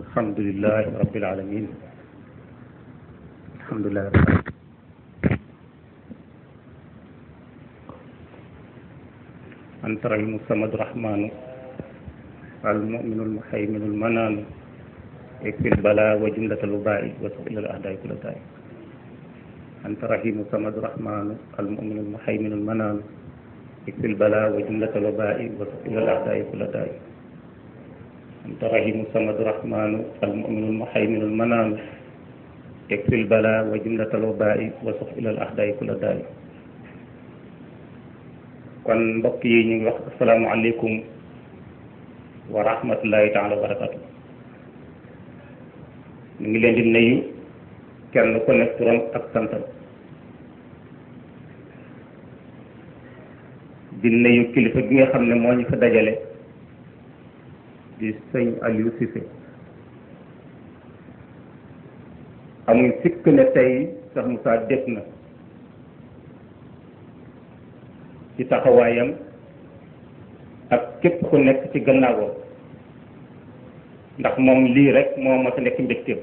الحمد لله رب العالمين الحمد لله رب العالمين أنت رحيم الصمد الرحمن المؤمن المحيمن المنان يكفي البلاء وجملة الوباء وسائل الأعداء كل داء أنت رحيم الصمد الرحمن المؤمن المحيمن المنان يكفي البلاء وجملة الوباء وسائل الأعداء كل داء أنت رحيم الصمد الرحمن المؤمن المحيمن المنان يكفي البلاء وجملة الوباء وسائل الأعداء كل داء kon mbokk yi ñu ngi wax asalaamaaleykum wa rahmatullahi taala wa barakatu ñu ngi leen di nuyu kenn ku nekk turam ak santam di nuyu kilifa gi nga xam ne moo ñu fa dajale di sëñ Aliou Cissé amuñ sikk ne tey sax Moussa def na ci taxawaayam ak képp ku nekk ci gannaawam ndax moom lii rek moo ma sa nekk mbégteem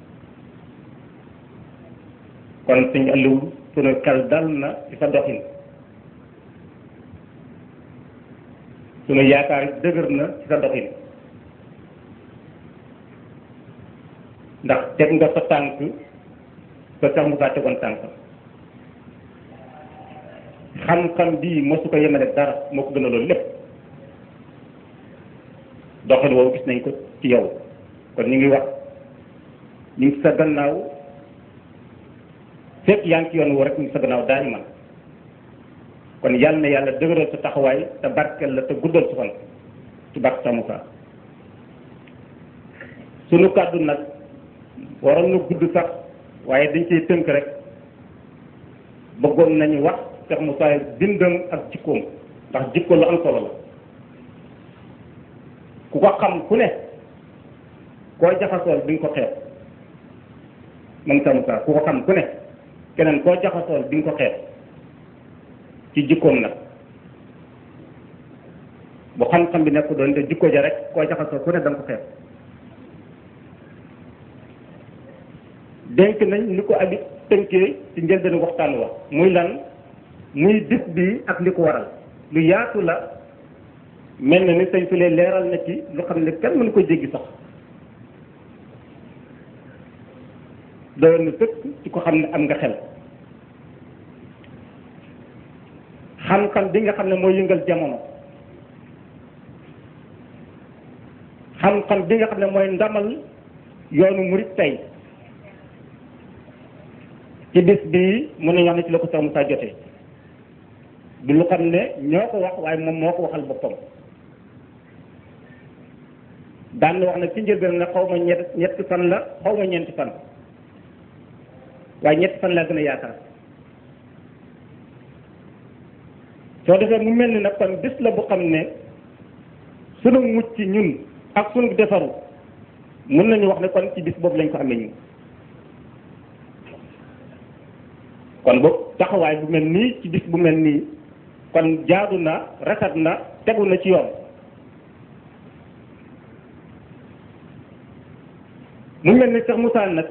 kon suñu Aliou sunu xel dal na ci sa doxin sunu yaakaar dëgër na ci sa doxin ndax teg nga sa tànk ba sax mu saa tegoon tànk xam-xam bii mosu ko yemale dara moo ko gën a loolu lépp doxal woowu gis nañ ko ci yow kon ñu ngi wax ñu ngi sa gannaaw fekk yaa ngi ci yoon woo rek ñu ngi sa gannaaw daal man kon yàlla na yàlla dëgëral sa taxawaay te barkeel la te guddal sa fan ci barke sa Moussa sunu kàddu nag waroon na gudd sax waaye dañ ciy tënk rek bëggoon nañu wax Cheikh Moussa bindam ak jikkoom ndax jikko lu am solo la ku ko xam ku ne koo jaxasool di nga ko xeeb moom Cheikh Moussa ku ko xam ku ne keneen koo jaxasool di nga ko xeeb ci jikkoom nag bu xam-xam bi nekk doon te jikko ja rek koo jaxasool ku ne da nga ko xeeb dénk nañ ni ko abi tënkee ci njëlbeenu waxtaan wa muy lan muy bis bi ak li ko waral lu yaatu la mel na ni sëñ fi leeral na ci lu xam ne kenn mënu ko jéggi sax doyoon na sëkk ci ko xam ne am nga xel xam-xam bi nga xam ne mooy yëngal jamono xam-xam bi nga xam ne mooy ndamal yoonu murit tey ci bis bii mën nañu wax ne ci la ko Cheikh Moussa jotee du lu xam ne ñoo ko wax waaye moom moo ko waxal boppam daan na wax nag ci njëlbeen ne xaw ma ñett ñetti fan la xaw ma ñeenti fan waaye ñetti fan laa gën a yaakaar soo defee mu mel ni nag kon bis la bu xam ne sunu mucc ñun ak sunu defaru mën nañu wax ne kon ci bis boobu lañ ko amee ñun kon boobu taxawaay bu mel nii ci bis bu mel nii kon jaadu na rafet na tegu na ci yoon mu mel ni Cheikh Moussa nag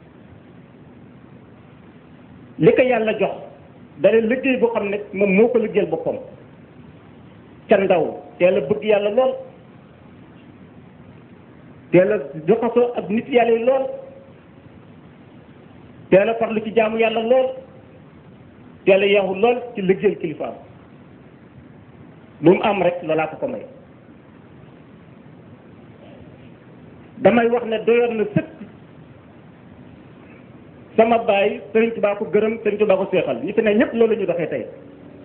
li ko yàlla jox dara liggéey boo xam ne moom moo ko liggéeyal boppam ca ndaw teel a bëgg yàlla lool teel a joxasoo ak nit yàlla yi lool teel a farlu ci jaamu yàlla lool teel a yeexu lool ci liggéeyal kilifaam lu mu am rek loolaa ko ko may damay wax ne doyoon na sëkk sama baay Sëriñ Tuubaa ko gërëm Sëriñ Tuubaa ko seexal ñi fi ne ñëpp loolu la ñu doxee tey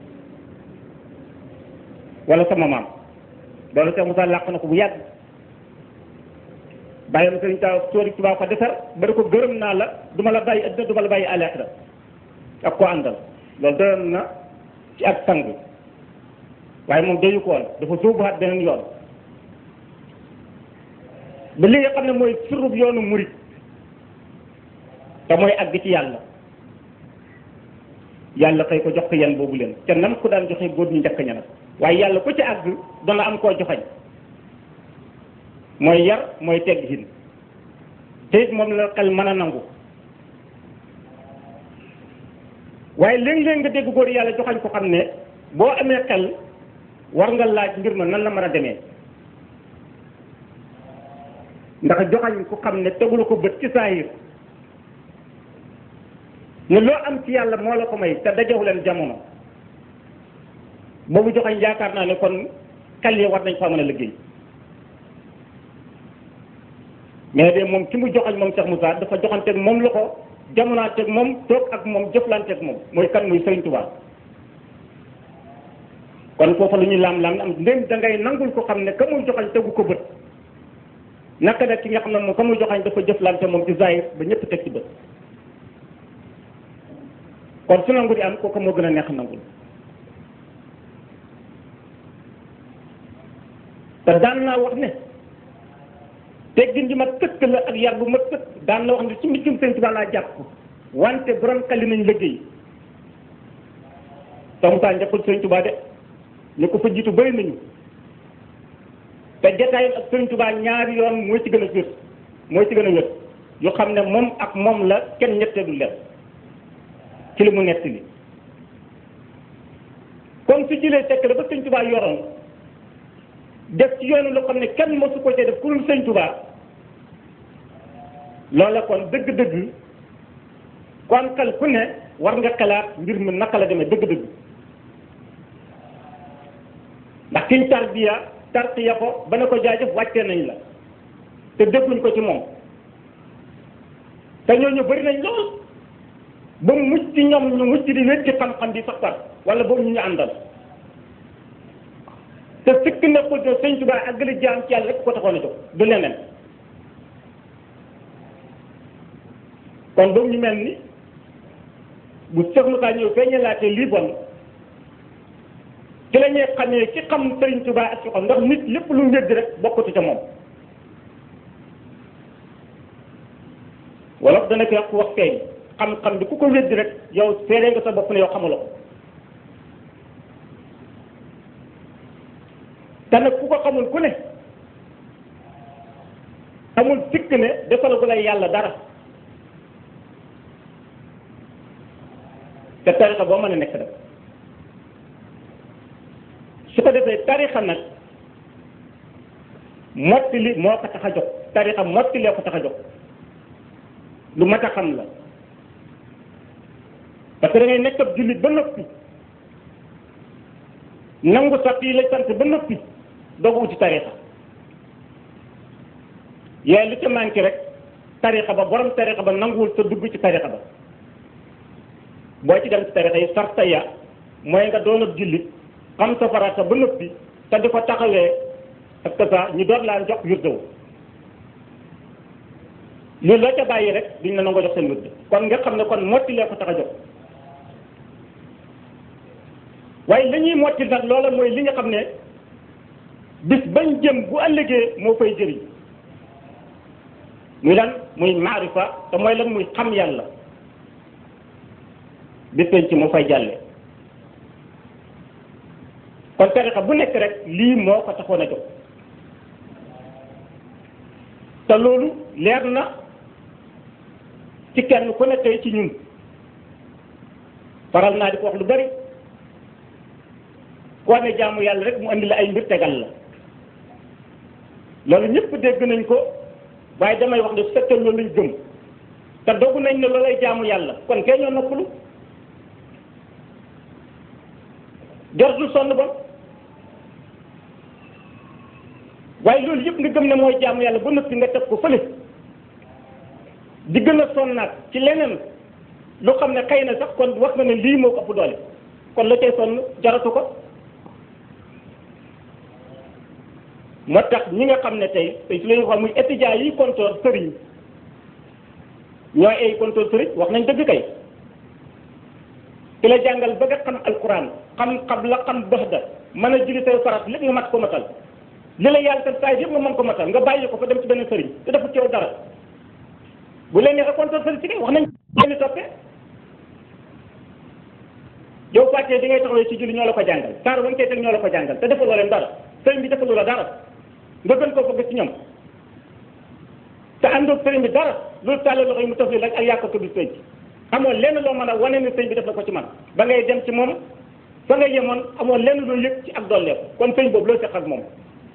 wala sama maam loolu Cheikh Moussa làq na ko bu yàgg bàyyam Sëriñ Sëriñ Tuubaa ko defar bari ko gërëm naa la duma la bàyyi adduna duma la bàyyi àllaaxira ak ko àndal loolu doyoon na ci ak sang waaye moom doyu ko woon dafa sóobuwaat beneen yoon ba li nga xam ne mooy surub yoonu murit te mooy àgg ci yàlla yàlla xëy ko jox ko yan boobu leen te nam ko daan joxe góor ñu njëkk ña nag waaye yàlla ku ci àgg dana am koo joxañ mooy yar mooy tegg hin te it moom la xel mën a nangu waaye léeg-léeg nga dégg góor yàlla joxañ ko xam ne boo amee xel war nga laaj mbir ma nan la mën a demee ndax joxañ ku xam ne tegul ko bët ci saahir ne loo am ci yàlla moo la ko may te dajewu leen jamono boobu joxañ yaakaar naa ne kon xel yi war nañ faa mën a liggéey mais de moom ki mu joxañ moom Cheikh Moussa dafa joxanteeg moom loxo jamonaanteeg moom toog ak moom jëflanteeg moom mooy kan muy Sëriñ Tuubaa kon foofa lu ñuy laam-laam am ndém da ngay nangul ko xam ne ka muy joxañ tegu ko bët naka nag ki nga xam ne moom ka muy joxañ dafa jëflante moom ci zahir ba ñëpp teg ci bët kon su nangu di am kooku moo gën a neex nangul te daan naa wax ne teggin ji ma tëkk la ak yar bu ma tëkk daan la wax ne ci mbicum Sëriñ Tuubaa laa jàpp wante borom xali nañ liggéey tamutaa njëkkul Sëriñ Tuubaa de ñu ko fa jiitu bëri nañu te jataayam ak Sëriñ Tuubaa ñaari yoon mooy ci gën a wér mooy ci gën a wér yu xam ne moom ak moom la kenn ñetteelu leen ci li mu nett li kon su jëlee tekk la ba Sëriñ Tuubaa yoroon def ci yoonu loo xam ne kenn mosu ko cee def ku dul Sëriñ Tuubaa loola kon dëgg-dëgg kon xel ku ne war nga xalaat mbir mi naka la demee dëgg-dëgg ndax kiñ tarbiya tarqiya ko ba ne ko jaajëf wàccee nañ la te dégluñ ko ci moom te ñooñu bëri nañ lool ba mu mucc ci ñoom ñu mucc di wécc xam-xam bi sax far wala boobu ñu ñu àndal te sikk nekkul ne Sëriñ Tuubaa àggali jaam ci yàlla rek ko taxoon a jóg du leneen kon boobu ñu mel ni bu Cheikh Moussa ñëw feeñee laatee lii bon ci la ñuy xamee ci xam Sëriñ Tuubaa ak ci xam ndax nit lépp lu mu wéddi rek bokkatu ca moom wala dana ko wax wax feeñ xam-xam bi ku ko wéddi rek yow seeree nga sa bopp ne yow xamuloo ko te nag ku ko xamul ku ne amul sikk ne defal gu lay yàlla dara te tarixa boo mën a nekk rek su ko defee tarixa nag mottali moo ko tax a jóg tarixa mottali ko tax a jóg lu mat a xam la parce que da ngay nekk ab jullit ba noppi nangu sax yi la sant ba noppi doog a uti tarixa yaay lu ca manqué rek tarixa ba borom tarixa ba nanguwul sa dugg ci tarixa ba boo ci dem ci tarixa yi sarta ya mooy nga doon ab jullit xam sa farata ba noppi te di ko taxawee ak ça ñu doon laa jox wirdew loolu la ca bàyyi rek duñ la nangoo jox seen wirde kon nga xam ne kon motti lee ko tax a jox waaye li ñuy motti nag loola mooy li nga xam ne bis bañ jëm bu ëllëgee moo fay jëriñ muy lan muy maarifa te mooy lan muy xam yàlla bis bañ ci moo fay jàlle kon tarixa bu nekk rek lii moo ko taxoon a jóg te loolu leer na ci kenn ku ne tey ci ñun faral naa di ko wax lu bari koo ne jaamu yàlla rek mu andi la ay mbir tegal la loolu ñëpp dégg nañ ko waaye damay wax ne su fekkee loolu lañ gëm te dogu nañ ne loolay jaamu yàlla kon kay ñoo noppalu jartul sonn ba waaye loolu yëpp nga gëm ne mooy jaamu yàlla ba noppi nga teg ko fële di gën a sonnaat ci leneen lu xam ne xëy na sax kon wax nga ne lii moo ko ëpp doole kon la cay sonn jaratu ko moo tax ñi nga xam ne tey tey su la ñuy wax muy étudiants yi kontoor sëriñ ñooy ay kontoor sëriñ wax nañ dëgg kay ki la jàngal ba nga xam alquran xam xam la xam baxda mën a julli say farat lépp nga mat ko matal li la yàlla tam saa yëpp nga mën ko matal nga bàyyi ko fa dem ci beneen sëriñ te dafa ceew dara bu leen neexee kontoor sëriñ ci kay wax nañ leen toppee yow fàttee di ngay taxawee ci julli ñoo la ko jàngal saar ba nga koy teg ñoo la ko jàngal te defaloo leen dara sëriñ bi defaloo la dara nga gën koo bëgg ci ñoom te àndoog sëriñ bi dara loolu tàllal loxo yi mu tëf li rek ak yàq ko bi sëñ amoo lenn loo mën a wane ne sëñ bi def na ko ci man ba ngay dem ci moom fa nga yemoon amoo lenn loo yëg ci ak dolleeku kon sëñ boobu loo seq ak moom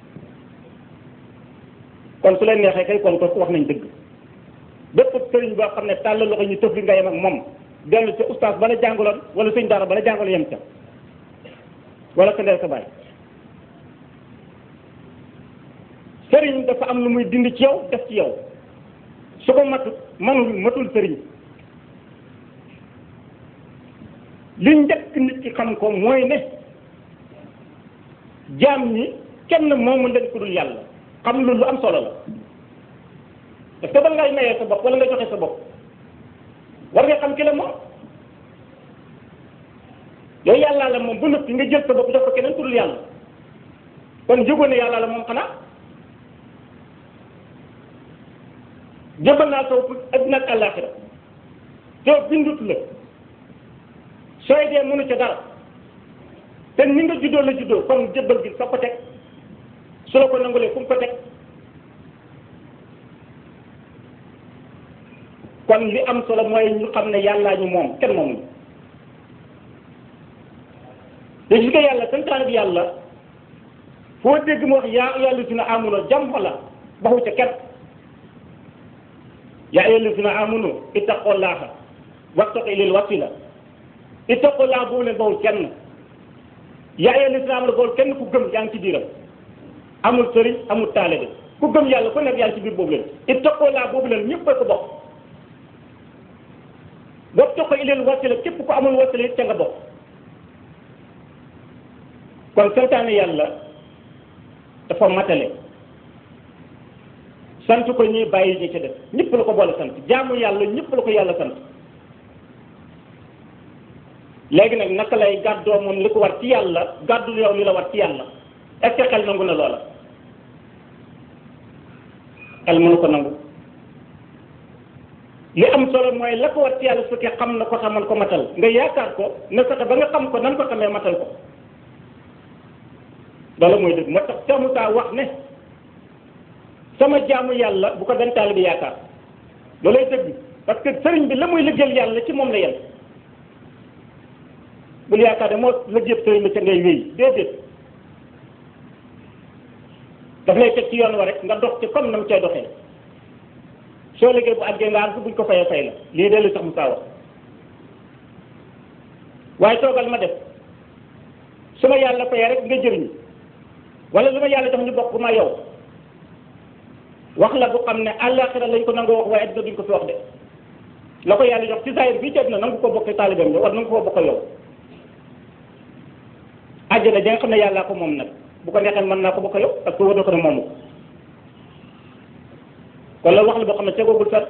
kon su leen neexee kay kon ko wax nañ dëgg bépp sëriñ boo xam ne tàllal loxo ñu tëf li nga yem ak moom dellu ca oustaz bala jàngaloon wala sëñ dara bala jàngaloon yem ca wala sa ndeel sa bàyyi sëriñ dafa am lu muy dindi ci yow def ci yow su ko matut manul matul sëriñ li njëkk nit ki xam ko mooy ne jaam ñi kenn moomu leen ku dul yàlla xam lu lu am solo la parce que ba ngay mayee sa bopp wala nga joxe sa bopp war nga xam ki la moom yow yàllaa la moom bu noppi nga jël sa bopp jox ko keneen ku dul yàlla kon yëgoon ne yàllaa la moom xanaa jëbal naa taw addina ak àllaaxira te bindut la sooy dee mënu ca dara te ni nga juddoo la juddoo kon jëbbal gi fa ko teg su la ko nangulee fu mu ko teg kon li am solo mooy ñu xam ne yàllaa ñu moom kenn moomuñu te gis nga yàlla santaane bi yàlla foo dégg mu wax yaa yàlla dina amuloo jàmm la baxu ca kenn yaa ayyuha allazina amanu ittaqullaha wabtaqu ilayhi wasila ittaqullaha boobu leen bawul kenn yaa ayyuha allazina amanu bawul kenn ku gëm yaa ngi ci biiram amul sëriñ amul taalibe ku gëm yàlla ku nekk yaa ngi ci biir boobu leen ittaqullaha boobu leen ñëpp a ko bokk wabtaqu ilayhi wasila képp ku amul wasila it ca nga bokk kon santaane yàlla dafa matale sant ko ñuy bàyyi ñi ci def ñëpp la ko boole sant jaamu yàlla ñëpp la ko yàlla sant léegi nag naka lay gàddoo moom li ko war ci yàlla gàddu yow li la war ci yàlla est-ce que xel nangu na loola xel mënu ko nangu li am solo mooy la ko war ci yàlla su fekkee xam na ko xamal ko matal nga yaakaar ko na fexe ba nga xam ko nan ko xamee matal ko loolu mooy dëgg moo tax Cheikh Moussa wax ne sama jaamu yàlla bu ko benn taalibe bi yaakaar loolay dëgg parce que sëriñ bi la muy liggéeyal yàlla ci moom la yem bul yaakaar ne moo liggéeyal sëriñ bi ca ngay wéy déedéet daf lay teg ci yoon wa rek nga dox ci comme na mu cay doxee soo liggéey bu àggee nga am buñ ko fayee fay la lii de lu sax Moussa wax waaye toogal ma def su ma yàlla fayee rek nga jëriñu wala lu ma yàlla jox ñu bokk ma yow wax la bu xam ne àllaaxira lañ ko nangoo wax waaye adduna duñ ko fi wax de la ko yàlla jox ci zahir bii ci adduna nangu ko bokk taalibeem yow wala nangu ko bokk yow àjjana ja nga xam ne yàllaa ko moom nag bu ko neexee mën naa ko bokk yow parce que wër na ko ne moomu ko kon loolu wax la boo xam ne tegoogul fet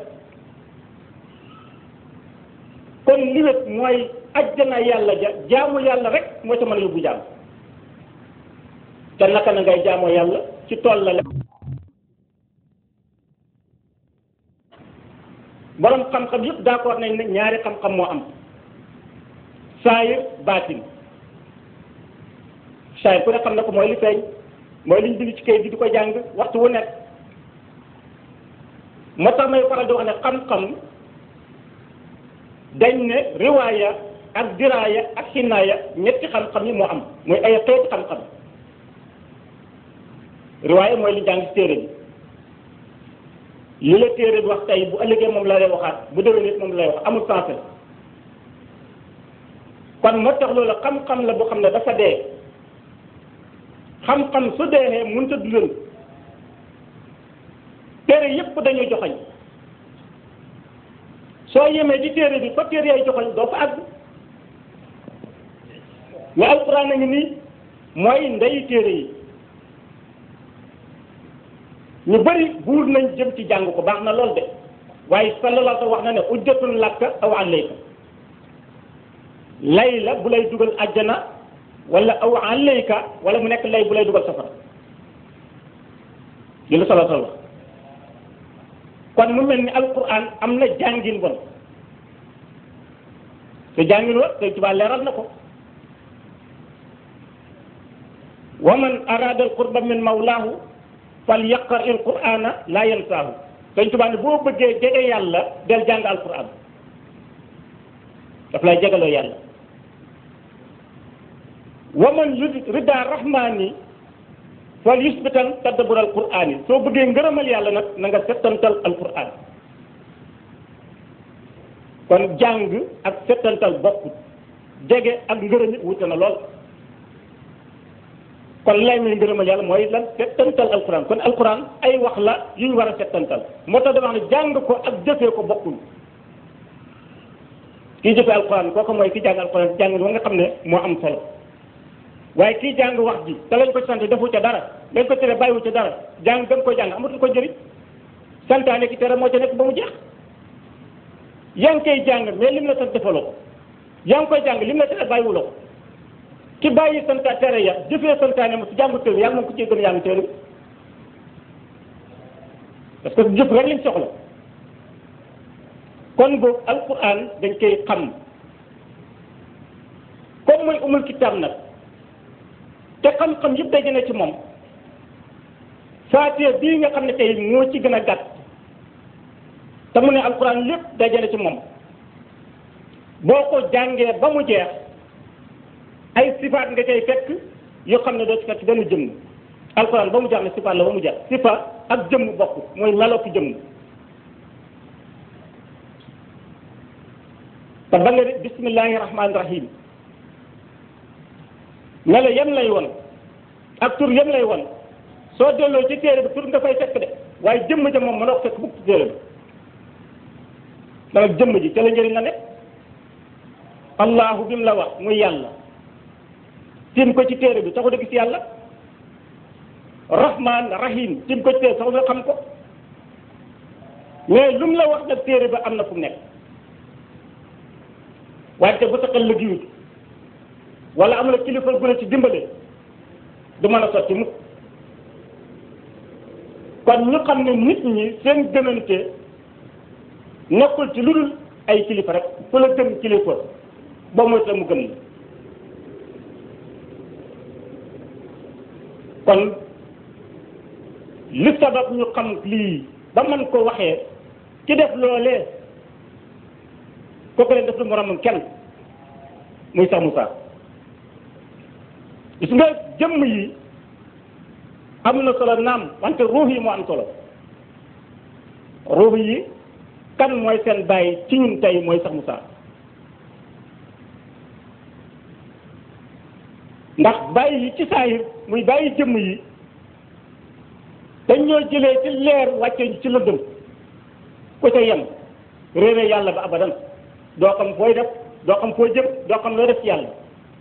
kon li wét mooy àjjana yàlla ja jaamu yàlla rek moo ca mën a yóbbu jaam te naka na ngay jaamoo yàlla ci tool la borom xam-xam yëpp d'accord nañ ne ñaari xam-xam moo am saayir baatin saayir ku ne xam na ko mooy li feeñ mooy liñ bind ci kayit bi di ko jàng waxtu wu nekk moo tax may faral di wax ne xam-xam dañ ne riwaaya ak diraaya ak xinaaya ñetti xam-xam yi moo am mooy ay xeeti xam-xam riwaaya mooy li jàng ci téere bi li la téere bi wax tey bu ëllëgee moom la lay waxaat bu déwén nit moom la lay wax amul sens kon moo tax loolu xam-xam la boo xam ne dafa dee xam-xam su deexee mënut a dundal téere yépp dañuy joxoñ soo yemee di téere bi fa téere yaay joxoñ doo fa àgg mais alquran a ngi nii mooy ndeyu téere yi ñu bëri buur nañ jëm ci jàng ko baax na lool de waaye sallallahu alayhi wa sallam wax na ne ujjatun lakka aw alayka lay la bu lay dugal àjjana wala aw alayka wala mu nekk lay bu lay dugal safara li la sallallahu alayhi wa sallam kon mu mel ni alquran am na jàngin bon te jàngin wa te tubaab leeral na ko wa man arada al qurba min mawlaahu fal yaqra il qur'ana la yansaahu Sëñ Tuubaa ne boo bëggee jege yàlla del jàng alquran daf lay jegaloo yàlla waman yurid rida rahmani fal yusbitan tadabbur alquran yi soo bëggee ngërëmal yàlla nag na nga settantal alquran kon jàng ak settantal bokkut jege ak ngërëm it wute na lool kon lay may ngërëmal yàlla mooy lan settantal alquran kon alquran ay wax la yu ñu war a settantal moo tax dama wax ne jàng ko ak jëfee ko bokkul kii jëfee alquran kooku mooy ki jàng alquran jàng wa nga xam ne moo am solo waaye kii jàng wax ji te lañ ko sant defu ca dara lañ ko tere bàyyiwu ca dara jàng gën ko jàng amatul ko njëriñ santaane ki tere moo ca nekk ba mu jeex yaa ngi koy jàng mais lim la sant defaloo ko yaa ngi koy jàng lim la tere bàyyiwuloo ko ki bàyyi santa tere ya jëfee santaane mo si jàngu tël yàlla moom ko cee gën yaa ngi teelu parce que jëf rek lañ soxla kon boobu alquran dañ koy xam comme mooy umul kitaab nag te xam-xam yëpp daje na ci moom faatiha bii nga xam ne tey moo ci gën a gàtt te mu ne alquran lépp daje na ci moom boo ko jàngee ba mu jeex ay sifaat nga cay fekk yoo xam ne doo ci fekk benn jëmm alquran ba mu jeex ne sifaat la ba mu jeex sifaat ak jëmm bokk mooy meloo ki jëmm te ba nga ne bismillahi rahmaani rahim melo yem lay won ak tur yem lay won soo delloo ci téere bi tur nga fay fekk de waaye jëmm ja moom mënoo ko fekk bukk ci téere bi danga jëmm ji ca la njëriñ la ne allahu bi mu la wax muy yàlla tim ko ci téere bi taxu da gis yàlla rahman rahim tim ko ci téere taxu nga xam ko mais lu mu la wax nag téere ba am na fu mu nekk waaye te bu taxal la giwut wala am na kilifa gu la ci dimbale du mën a sotti mukk kon ñu xam ne nit ñi seen gënante nekkul ci lu dul ay kilifa rek fu la gën kilifa ba moytu la mu gën la kon li sabab ñu xam lii ba mën ko waxee ki def loolee kooku leen def lu moromam kenn muy sax Moussa gis nga jëmm yi am na solo naam wante ruux yi moo am solo ruux yi kan mooy seen bàyyi ci ñun tey mooy sax Moussa ndax bàyyi yi ci saayir muy bàyyi jëmm yi dañ ñoo jëlee ci leer wàcce ci lëndëm ku ca yem réere yàlla ba abadan doo xam fooy def doo xam foo jëm doo xam loo def ci yàlla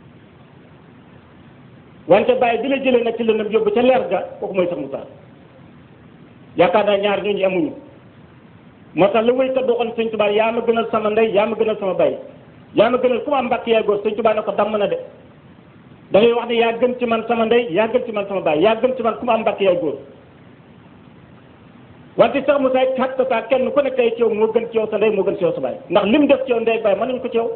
wante bàyyi bi la jëlee nag ci lëndëm yóbbu ca leer ga kooku mooy sax Moussa yaakaar naa ñaar ñooñu amuñu moo tax la wéykat boo xam ne sëñ Tuubaa yaa ma gënal sama ndey yaa ma gënal sama bay yaa ma gënal ku ma am mbàkk yaay góor sëñ Tuubaa ne ko damm na de da ngay wax ne yaa gën ci man sama ndey yaa gën ci man sama baay yaa gën ci man ku ma am mbàkk yaay góor wante sax Moussa it xat saa kenn ku nekk tey ci yow moo gën ci yow sa ndey moo gën ci yow sa baay ndax lim def ci yow ndey baay mën nañu ko ci yow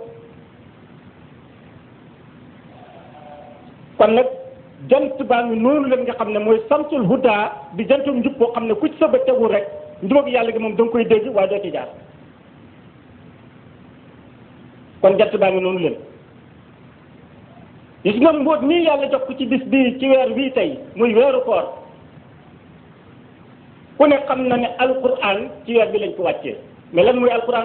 kon nag jant baa ngi noonu leen nga xam ne mooy samsul huda di jantum njub boo xam ne ku ci sa bët tegul rek njubag yàlla gi moom da nga koy dégg waaye doo ci jaar kon jant baa ngi noonu leen gis nga mbóot nii yàlla jox ko ci bis bii ci weer bii tey muy weeru koor ku ne xam na ne alquran ci weer bi lañ ko wàccee mais lan mooy alquran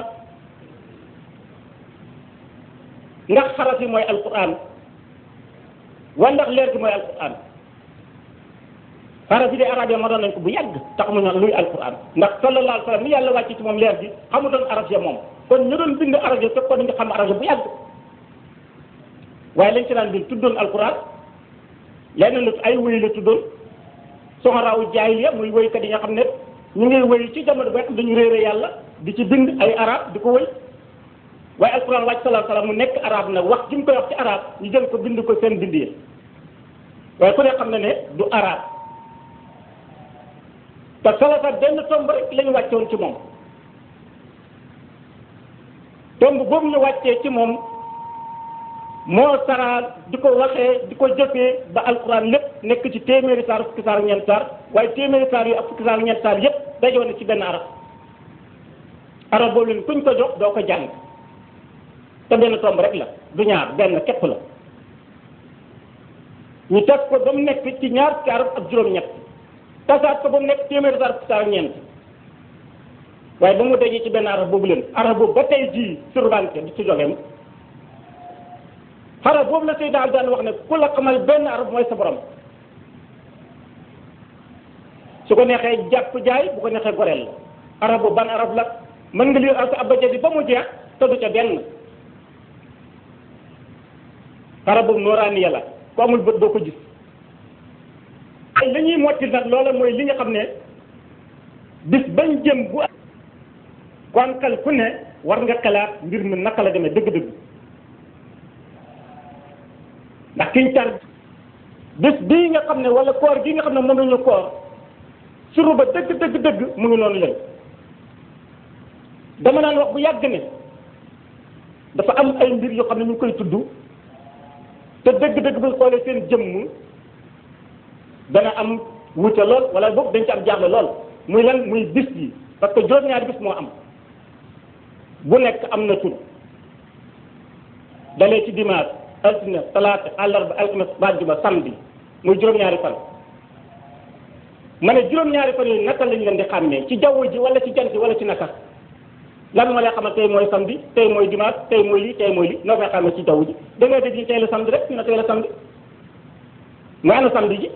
ndax xaraf yi mooy alquran wa ndax leer gi mooy alquran xaraf yi de arab yi ma doon nañ ko bu yàgg tax mu naan luy alquran ndax sallallahu alayhi wa sallam ni yàlla wàcce ci moom leer gi xamutoon arab ya moom kon ñu doon bind arab ya fekk ko dañu xam arab ya bu yàgg waaye lañ ci daan bind tuddoon alquran leneen lu ay wéy la tuddoon soxoraawu jaahiliya muy wéykat yi nga xam ne ñu ngi wéy ci jamono ba dañu réere yàlla di ci bind ay arab di ko wéy waaye alquran wàcc sallallahu alayhi wa sallam mu nekk arab nag wax ji mu koy wax ci arab ñu jël ko bind ko seen bind yi waaye ku ne xam na ne du arab te salasa benn tomb rek lañu wàccoon ci moom tomb boobu ñu wàccee ci moom moo saraal di ko waxee di ko jëfee ba alquran lépp nekk ci téeméeri saar fukki saar ñeent saar waaye téeméeri saar yu ak fukki saar ñeent saar yépp dajoo na ci benn arab arab boobu leen kuñ ko jox doo ko jàng te benn tomb rek la du ñaar benn képp la ñu teg ko ba mu nekk ci ñaar fukki arab ak juróom-ñett tasaat ko ba mu nekk téeméeri arab ak ñeent waaye ba mu dajee ci benn arab boobu leen arab boobu ba tey jii surbanke di ci jógeem arab boobu la Seydina daan wax ne ku la xamal benn arab mooy sa borom su ko neexee jàpp jaay bu ko neexee goreel la arab boobu ban arab la mën nga lire alko abajadi ba mu jeex te du ca benn arab boobu nooraani yàlla ku amul bët doo ko gis ay li ñuy motti nag loola mooy li nga xam ne bis bañ jëm bu kon kal ku ne war nga xalaat mbir mi naka la demee dëgg-dëgg ndax kiñ tar bis bii nga xam ne wala koor gi nga xam ne moom la ñu koor suru ba dëgg dëgg dëgg mu ngi noonu leen dama naan wax bu yàgg ne dafa am ay mbir yoo xam ne ñu ngi koy tudd te dëgg-dëgg bu xoolee seen jëmm dana am wuute lool wala boog dañ ci am jaaxle lool muy lan muy bis yi parce que juróom-ñaari bis moo am bu nekk am na tur dalee ci dimanche altine talaata àllarba alxames àjjuma samedi muy juróom-ñaari fan ma ne juróom-ñaari fan yooyu naka lañ leen di xàmmee ci jaww ji wala ci jant ji wala ci naka lan moo lay xamal tey mooy samedi tey mooy dimanche tey mooy lii tey mooy lii noo koy xàmmee ci jaww ji da ngay dégg tey la samedi rek ñu ne tey la samedi nga ana samedi ji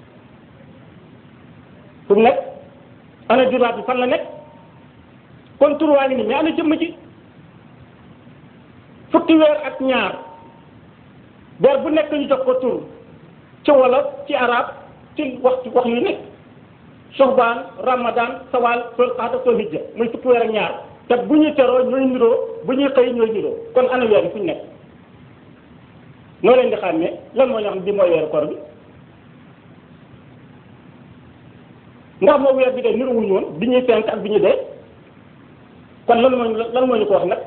fu mu nekk ana dimanche bi fan la nekk kon tur waa ngi nii mais ana jëmm ji fukki weer ak ñaar weer bu nekk ñu jox ko tur ci wolof ci arab ci wax wax yu nekk soxbaan ramadan sawal sol xaata sol hijja muy fukki weer ak ñaar te bu ñuy teroo ñooy niroo bu ñuy xëy ñooy niroo kon ana weer bi fu ñu nekk noo leen di xàmmee lan moo ñu xam bi mooy weeru koor bi ndax moo weer bi de niruwuñu woon bi ñuy fenk ak bi ñuy dee kon lan moo lan moo ñu ko wax nag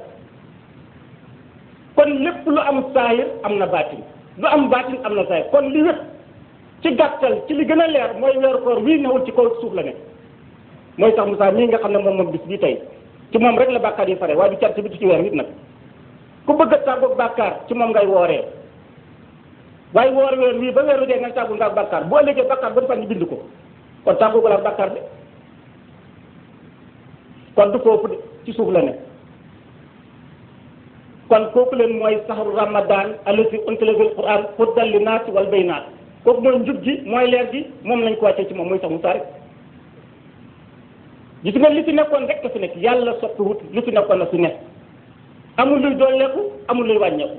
kon lépp lu am saayir am na baatin lu am baatin am na saayir kon li wét ci gàttal ci li gën a leer mooy weeru koor wii newul ci kaw suuf la ne mooy sax Moussa mii nga xam ne moom moom bis bii tey ci moom rek la bàkkaar yi fare waaye du car ci biti ci weer nit nag ku bëgg a tàggoog bàkkaar ci moom ngay wooree waaye woor weer wii ba weeru dee ngay tàggu nga bàkkaar boo ëllëgee bàkkaar ba fan ñu bind ko kon tàggoog la bàkkaar de kon du foofu de ci suuf la ne kon kooku leen mooy saxru ramadan allati unzila fil quran hudan linnaasi wal bayinaat kooku mooy njub gi mooy leer gi moom lañ ko wàccee ci moom mooy sax Musaa rek gis nga li fi nekkoon rek fi nekk yàlla soppi wut li fi nekkoon na fi nekk amul luy dooleeku amul luy wàññeeku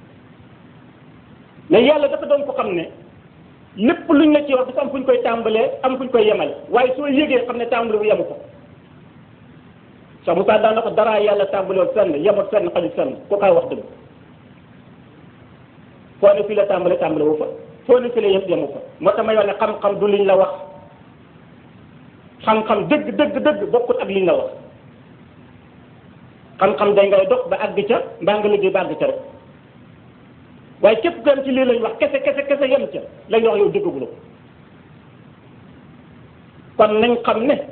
mais yàlla dafa doon ko xam ne lépp luñ la ci wax dafa am fu ñu koy tàmbalee am fu ñu koy yemale waaye soo yégee xam ne tàmbali bu yemu ko sax Musaa daan na ko dara yàlla tàmbalewul fenn yemut fenn xajul fenn ko kaay wax dëgg foo ne fii la tàmbale tàmbale wu fa foo ne fii la yem yemu fa moo tax may wax ne xam-xam du liñ la wax xam-xam dëgg dëgg dëgg bokkut ak liñ la wax xam-xam day ngay dox ba àgg ca mbaa nga liggéey ba àgg ca rek waaye képp ku am ci lii lañ wax kese kese kese yem ca lañ wax yow déggagula ko kon nañ xam ne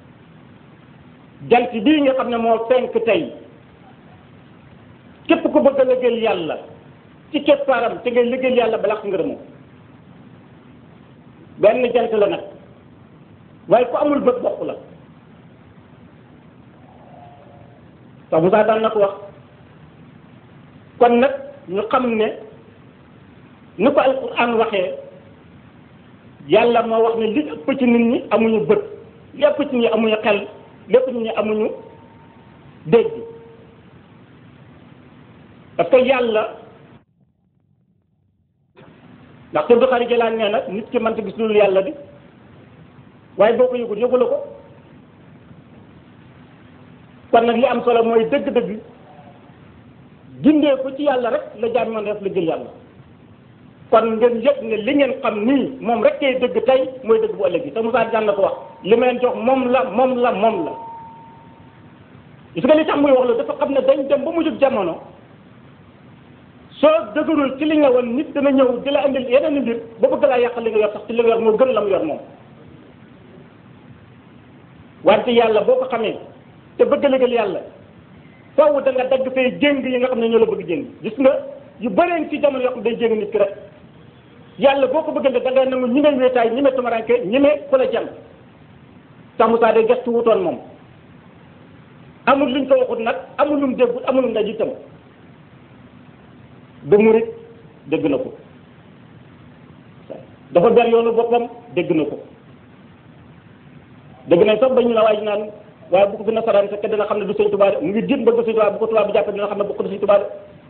jant bii nga xam ne moo fenk tey képp ku bëgg a liggéeyal yàlla ci keppaaram te ngay liggéeyal yàlla ba laq ngërëmoo benn jant la nag waaye ku amul bët bokk la sax Musaa daan na ko wax kon nag ñu xam ne ni ko alquran waxee yàlla moo wax ne li ëpp ci nit ñi amuñu bët li ëpp ci nit ñi amuñu xel lépp nit ñi amuñu dégg parce que yàlla ndax te du xari jëlaan nee nag nit ki mënta gis loolu yàlla di waaye boo ko yëgul yëgula ko kon nag li am solo mooy dëgg-dëgg gindee ko ci yàlla rek la jaam man def la jël yàlla kon ngeen yëg ne li ngeen xam nii moom rek kay dëgg tey mooy dëgg bu ëllëg yi te Moussa daan na ko wax li ma leen jox moom la moom la moom la gis nga li tax muy wax la dafa xam ne dañ dem ba mu jóg jamono soo dëgërul ci li nga woon nit dana ñëw di la indil yeneen mbir ba bëgg laa yàq li nga yor sax ci li nga yor moo gën la mu yor moom wante yàlla boo ko xamee te bëgg liggéeyal yàlla faaw da nga dagg say jéng yi nga xam ne ñoo la bëgg jéng gis nga yu bëreen ci jamono yoo xam ne day jéng nit ki rek yàlla boo ko bëggante da ngay nangu ñi me wéetaay ñi me tumaranke ñi me ku la jàng sax Moussa day gestu wutoon moom amul luñ ko waxut nag amul lum déggut amul lum daj itam du murit dégg na ko dafa ber yoonu boppam dégg na ko dégg nañ sax ba ñu la waaj naan waaye bu ko fi nasaraan fekk dina xam ne du sëñ Tuubaa de mu ngi diit bëgg sëñ Tuubaa bu ko tubaab bi jàppee dina xam ne bu ko du sëñ Tuubaa de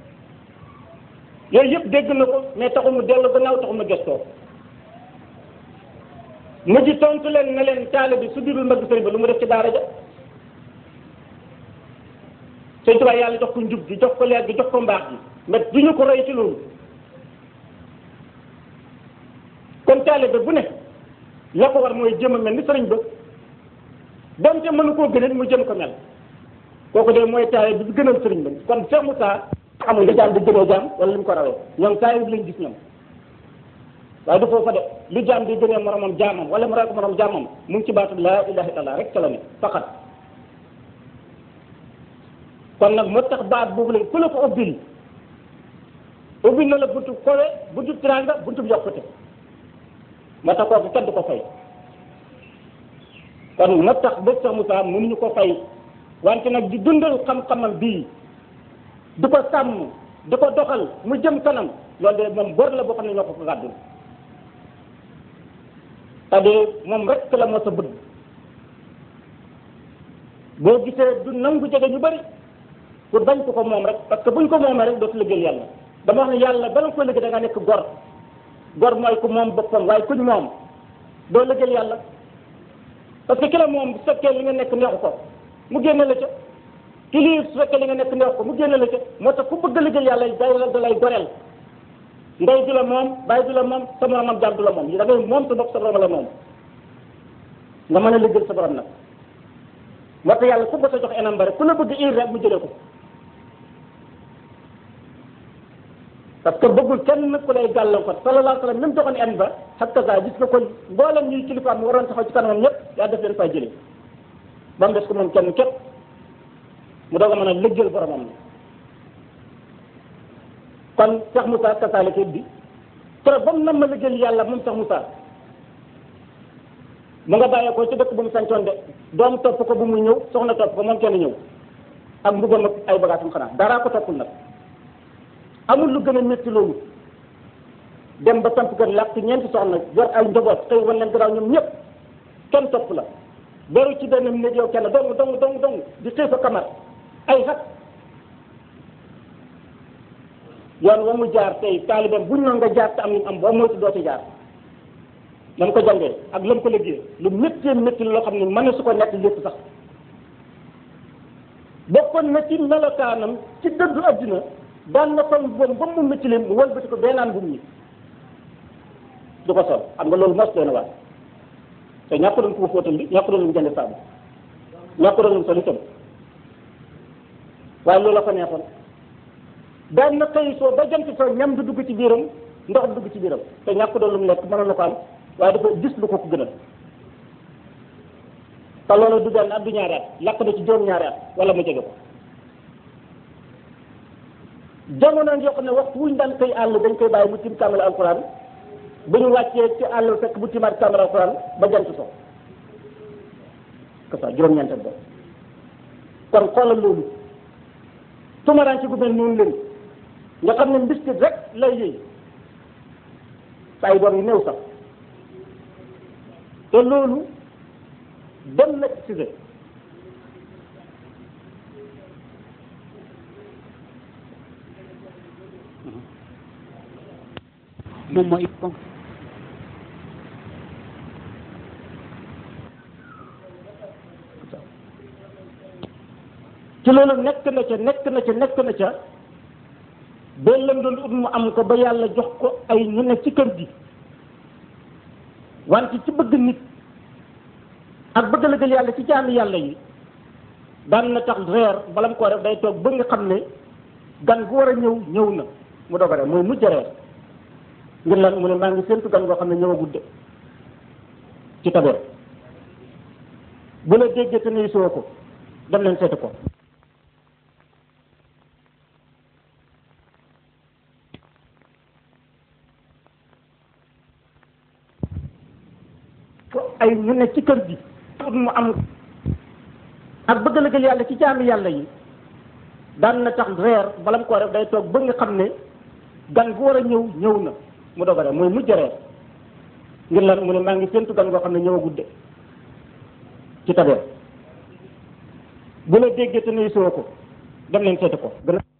yooyu yëpp dégg na ko mais taxul mu dellu gannaaw taxul mu gestoo mujj tontu leen ne leen taale bi su dirul mbëgg sëñ ba lu mu def ci daara ja sëñ Tuubaa yàlla jox ko njub gi jox ko leer gi jox ko mbaax gi mais du ñu ko roy ci loolu kon taalibe bu ne la ko war mooy jëm a mel ni sëriñ ba donte mënu koo gënal mu jëm ko mel kooku de mooy taalibe bi gënal sëriñ ba kon Cheikh Moussa amul nga jaam di gënee jaam wala li mu ko rawee ñoom taalibe bi lañ gis ñoom waaye du foofa de lu jaam di gënee moromam jaamam wala mu ray ko moromam jaamam mu ngi ci baatu laa ilaha illallah rek ca la ne faqat kon nag moo tax baat boobu lañ ku la ko ubbil ubbil na la buntu kowe buntu tiranga buntu yokkute moo tax kooku kenn du ko fay kon moo tax bés sax Moussa mënuñu ko fay wante nag di dundal xam-xamam bii di ko sàmm di ko doxal mu jëm kanam loolu de moom bor la boo xam ne ñoo ko ko gàddul c'est-à-dire moom rek la moo sa bëgg boo gisee du nangu jege ñu bëri pour bañ ko ko moom rek parce que buñ ko moomee rek dootu liggéeyal yàlla dama wax ne yàlla bala nga koy liggéey da nga nekk gor gor mooy ku moom boppam waaye kuñ moom doo liggéeyal yàlla parce que ki la moom bu fekkee li nga nekk neexu ko mu génne la ca ki lii su fekkee li nga nekk neexu ko mu génne la ca moo tax ku bëgg a liggéeyal yàlla day da lay goreel ndey du la moom bàyyi du la moom sa moromam jaam du la moom da ngay moom sa bopp sa borom la moom nga mën a liggéeyal sa borom nag moo tax yàlla ku bëgg a jox enam bari ku la bëgg ir rek mu jëlee ko parce que bëggul kenn ku lay gàllankoor sallallahu alayhi wa sallam même joxoon en ba xakka sa gis nga kon mboolem ñuy kilifaam mu waroon taxaw ci kanamam ñëpp yaa def leen fay jëlee ba mu des ko moom kenn képp mu doog a mën a lëggal boromam kon Cheikh Moussa kasaalika bi trop ba mu nam ma lëggal yàlla moom Cheikh Moussa mu nga bàyyee ko ci dëkk bu mu sancoon de doom topp ko bu muy ñëw soxna topp ko moom kenn ñëw ak mbugam ak ay bagaasam xanaa daraa ko toppul nag amul lu gën a métti loolu dem ba samp kër làkk ñeenti soxna yor ay njaboot xëy wan leen gannaaw ñoom ñëpp kenn topp la beru ci benn néeg yow kenn dong dong dong dong di xëy fa kamar ay xat yoon wa mu jaar tey taalibeem buñ noon nga jaar te am li mu am boo moytu doo ci jaar lam ko jàngee ak lam ko liggéey lu méttee métti loo xam ne mën na su ko nekk lépp sax bokkoon na ci melokaanam ci dëddu adduna daan na sol boobu ba mu métti leen mu wëlbati ko bee naan bu mu du ko sol xam nga loolu mos doon waat te ñàkk doon ko fóotal bi ñàkk doon lu mu jënd saabu ñàkk doon lu mu sol itam waaye loolu la ko neexoon daan na xëy soo ba jant soo ñam du dugg ci biiram ndox du dugg ci biiram te ñàkk doon lu mu lekk mënoon na ko am waaye dafa gis lu ko ko gënal te loolu du benn at du ñaari at lakk na ci juróom-ñaari at wala mu jege ko jamono yoo xam ne waxtu wuñ daan koy àll dañ koy bàyyi mu tim kàmmal alquran bu ñu wàccee ci àll fekk bu timaat kàmmal alquran ba jant so que ça juróom-ñeent ba kon xoolal loolu tumaraan ci gu mel noonu leen nga xam ne mbiskit rek lay yëy saa yu doom yi néew sax te loolu dem na ci moom mooy ponk ci loolu nekk na ca nekk na ca nekk na ca ba lam doon ut mu am ko ba yàlla jox ko ay ñu ne ci kër gi wante ci bëgg nit ak bëgg lëgal yàlla ci jaami yàlla yi daan na tax reer bala mu koo def day toog ba nga xam ne gan gu war a ñëw ñëw na mu doog a reer mooy mujj reer ngir lan mu ne maa ngi séntu gan goo xam ne ñëwagul de ci tabeer bu la déggee te nuyu soo ko dem leen seeti ko ay ñu ne ci kër gi mu am ak bëgg lëgal yàlla ci jaami yàlla yi daan na tax reer bala mu ko def day toog ba nga xam ne gan bu war a ñëw ñëw na mu doog a reer mooy mujj reer ngir lan mu ne maa ngi séntu gan goo xam ne ñëwagul de ci tabeer bu la déggee te nuyu soo ko dem leen seeti ko gën a